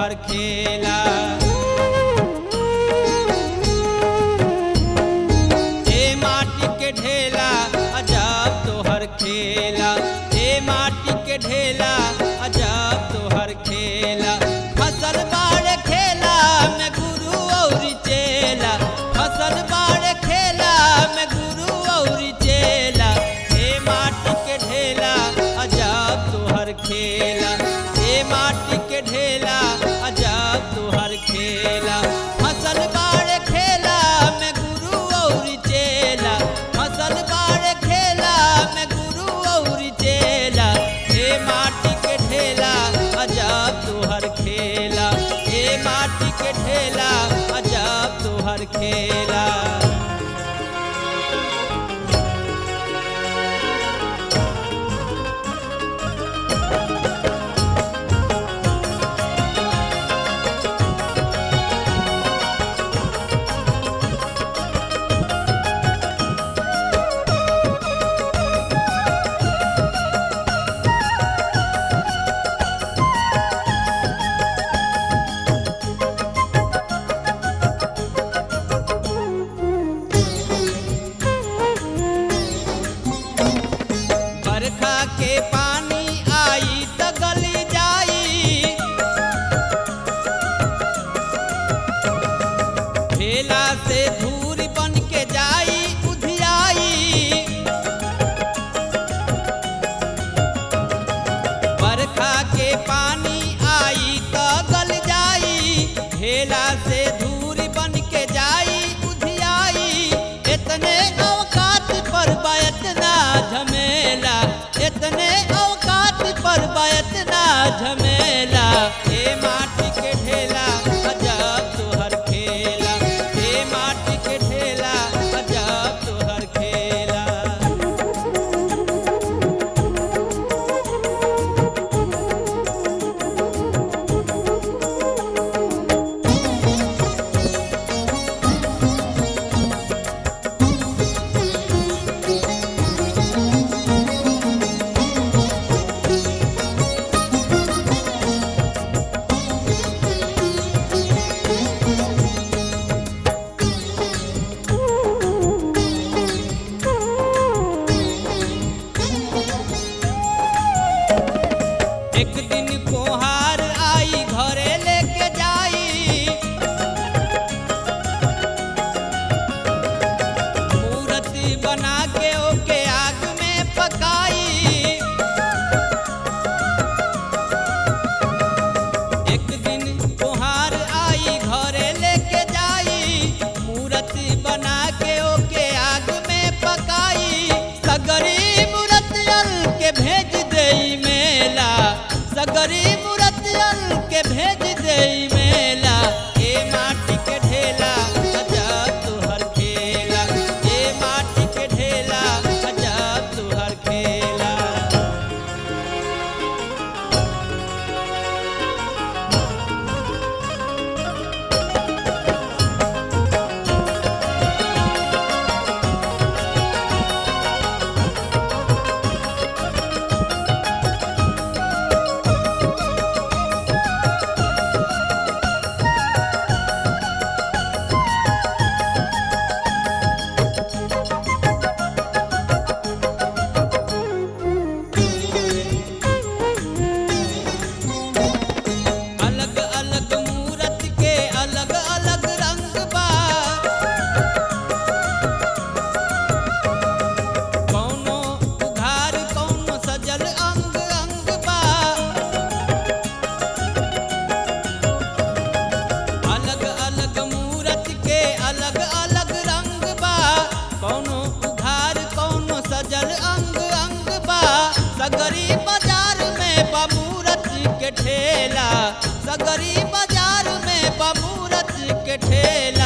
तोहर खेला ए माटी के ढेला अजब तोहर खेला ए माटी के ढेला अजब तोहर खेला फसल बाड़ खेला में गुरु और चेला फसल बाड़ खेला में गुरु और चेला ए माटी के ढेला अजब तोहर खेला ए माटी के ढेला अजब तोहर खेला फसल बाड़ खेला में गुरु और चेला फसल बाड़ खेला में गुरु और चेला हे माटी के ढेला अजब तोहर खेला हे माटी के ढेला अजब तोहर खेला बरखा के पानी आई त गली जाई ठेला से धूर बन के जाई उधियाई बरखा के पानी आई त गल जाई ठेला से धूर बन के जाई उधियाई इतने अवकात पर बा इतना झमेला इतने अवकात पर बा इतना झमेला हे माटी के ढेला अजब तोहर खेला हे माटी के ढेला अजब तोहर खेला एक दिन कोहार आई घरे लेके जाई मूर्ति बना के ओके आग में पकाई एक दिन कोहार आई घरे लेके जाई मूर्ति बना के ओके आग में पकाई सगरी मूर्तियल के भेज देई मेला सगरी मूर्तियल के भेज देई मेला ए माटी के ढेला अजब तुहर खेला ए माटी के ढेला अजब तुहर खेला अलग अलग मूरत के अलग अलग रंग बा कौनो उघार कौनो सजल अंग अंग बा अलग अलग मूरत के अलग अलग रंग बा कौनो उघार कौनो सजल अंग अंग बा सगरी बाजार में बा मूरत के ठेला सगरी बाजार में बा मूरत के ठेला